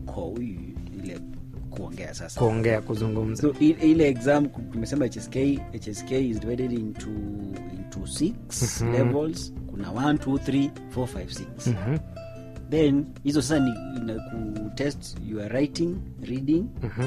口语 ile kuongea sasa kuongea kuzungumza so i- ile exam tumesema hsk hsk is divided into into six Mhm. levels kuna 1 2 3 4 5 6 Mhm, then hizo sasa ni ina kutest your writing reading mhm.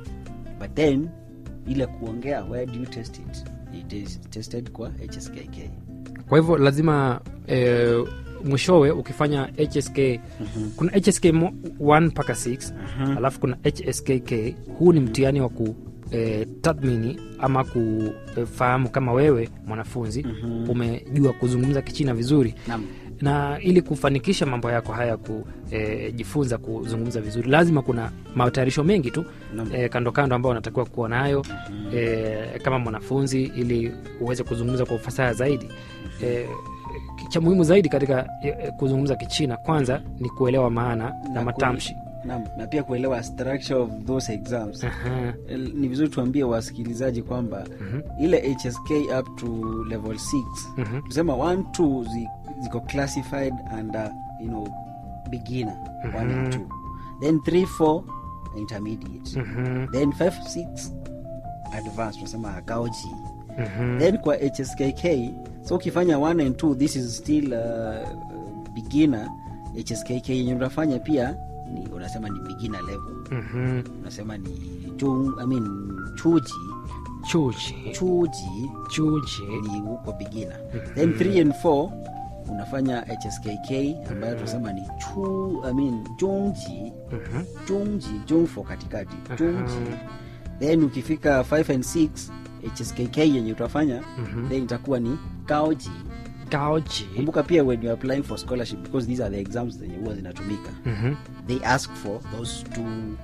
but then ile kuongea where do you test it it is tested kwa hskk kwa hivyo lazima eh, mwishowe ukifanya hsk kuna hsk 1 mpaka 6 Mhm. alafu kuna hskk huu ni mtihani wa ku eh, tathmini ama kufahamu kama wewe mwanafunzi Mhm. umejua kuzungumza kichina vizuri Naam. na ili kufanikisha mambo yako haya kujifunza kuzungumza vizuri lazima kuna matayarisho mengi tu Naam. e, kando kando ambao unatakiwa kuwa nayo e, kama mwanafunzi ili uweze kuzungumza kwa ufasaha zaidi e, cha muhimu zaidi katika e, kuzungumza kichina kwanza ni kuelewa maana na, Na matamshi Naam, na pia kuelewa structure of those exams Aha. El- ni vizuri tuambie wasikilizaji kwamba Mhm. ile hsk up to level 6 Mhm. tusema 1 2 zi, ziko classified under you know beginner 1 and 2 then 3 4 intermediate Mhm. then 5 6 advanced tunasema gaoji Mhm. then kwa hskk so ukifanya 1 and 2 this is still uh, beginner hskk yenye unafanya pia ni unasema ni beginner level Mhm. unasema ni jung, I mean, chuji chuji chuji chuji ni huko beginner then 3 and 4 unafanya hskk ambayo tunasema ni chu, I mean, jungji Mhm. jungji jungfo katikati jungji Aha. then ukifika 5 and 6 hskk yenye utafanya Mhm. then itakuwa ni gaoji gaoji kumbuka pia when you're applying for scholarship because these are the exams zenye huwa zinatumika Mhm. they ask for those two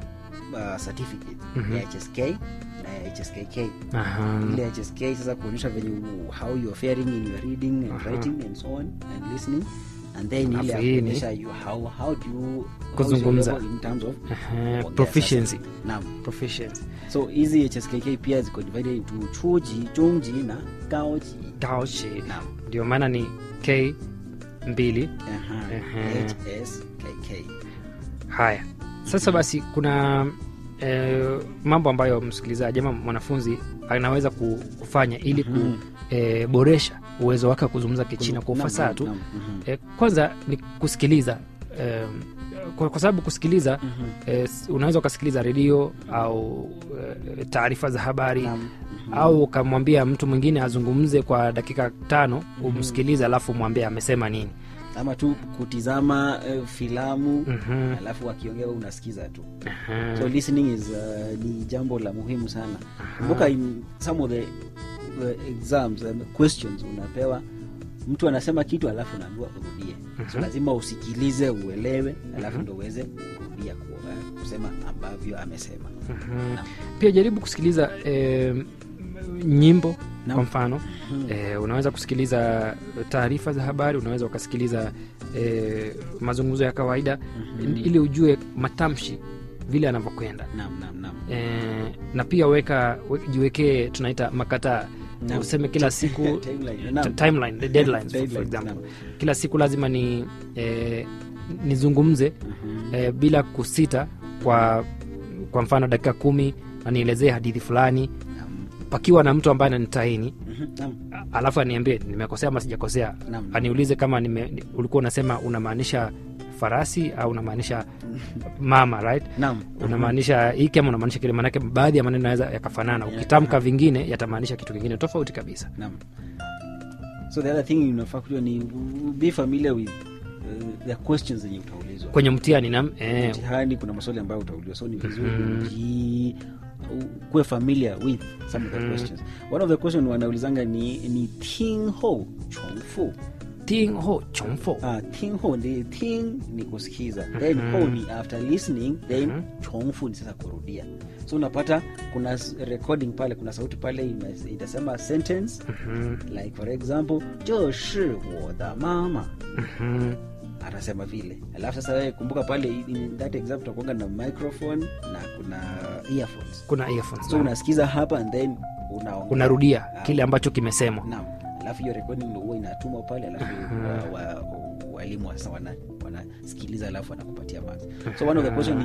uh, certificates Mhm. ya hsk na ya hskk Aha. ile hsk sasa kuonyesha venye u- how you are faring in your reading and Aha. writing and so on and listening and then ile ya Alafu hii ni- kuonyesha you how, how do you how is your Kuzungumza. level in terms of Aha. kuongea proficiency sasa. Naam. proficiency so hizi hskk pia ziko divided into chuji jungji na gaoji gaoji Naam. ndio maana ni k mbili Aha. Ehe. hskk haya sasa basi kuna eh, mambo ambayo msikilizaji ama mwanafunzi anaweza ku- kufanya ili Mhm. kuboresha uwezo wake wa kuzungumza kichina kwa Naam, ufasaha naam, tu naam. Mhm. eh, kwanza ni kusikiliza eh, kwa, kwa sababu kusikiliza Mhm. eh, s- unaweza ukasikiliza redio au eh, taarifa za habari Naam. Mhm. au ukamwambia mtu mwingine azungumze kwa dakika tano umsikilize alafu mwambie amesema nini ama tu kutizama uh, filamu Mhm. alafu akiongea wewe unasikiza tu Aha. so listening is uh, ni jambo la muhimu sana kumbuka in some of the uh, exams um, questions unapewa mtu anasema kitu alafu unaambiwa urudie so Mhm. lazima usikilize uelewe alafu ndo uweze kurudia ku- uh, kusema ambavyo amesema Mhm. Naam. pia jaribu kusikiliza eh, nyimbo Naam. kwa mfano eh, unaweza kusikiliza taarifa za habari unaweza ukasikiliza eh, mazungumzo ya kawaida Mhm. ili ujue matamshi vile anavyokwenda naam naam naam eh, na pia weka we- jiwekee tunaita makataa Naam. useme kila siku Timeline, naam. t- timeline, the deadlines, for, for Deadlines, example naam. kila siku lazima ni eh, nizungumze Mhm. eh, bila kusita kwa kwa mfano dakika kumi na nielezee hadithi fulani Naam. pakiwa na mtu ambaye ananitahini Mhm. Naam. a- alafu aniambie nimekosea ama sijakosea Naam. aniulize kama nime, ni- ulikuwa unasema unamaanisha farasi au unamaanisha mama right Naam. unamaanisha hiki ama unamaanisha kile maanake baadhi ya maneno yanaweza yakafanana ukitamka vingine yatamaanisha kitu kingine tofauti kabisa Naam. so the other thing unafaa kujua ni be familiar with uh, the questions zenye utaulizwa kwenye mtihani nam eh, mtihani kuna maswali ambayo utaulizwa so ni vizuri Mhm. uji- kuwe familiar with some of the Mhm. questions one of the question wanaulizanga ni ni ting ho chongfu ting ho chongfo ah, ting ho ni ting ni kusikiza then Mhm. ho ni after listening then Mhm. chongfu ni sasa kurudia so unapata kuna s- recording pale kuna sauti pale ime- itasema sentence Mhm, like for example 这是我的妈妈 mhm, atasema vile alafu sasa wewe kumbuka pale in that example utakuanga na microphone na kuna earphones kuna earphones, so naam. unasikiza hapa and then unaongea. unarudia Ah, kile ambacho kimesemwa naam alafu hiyo recording ndio huwa inatumwa pale alafu Aha. wa- wa- walimu sasa wana wanasikiliza alafu wanakupatia marks so one of the question ni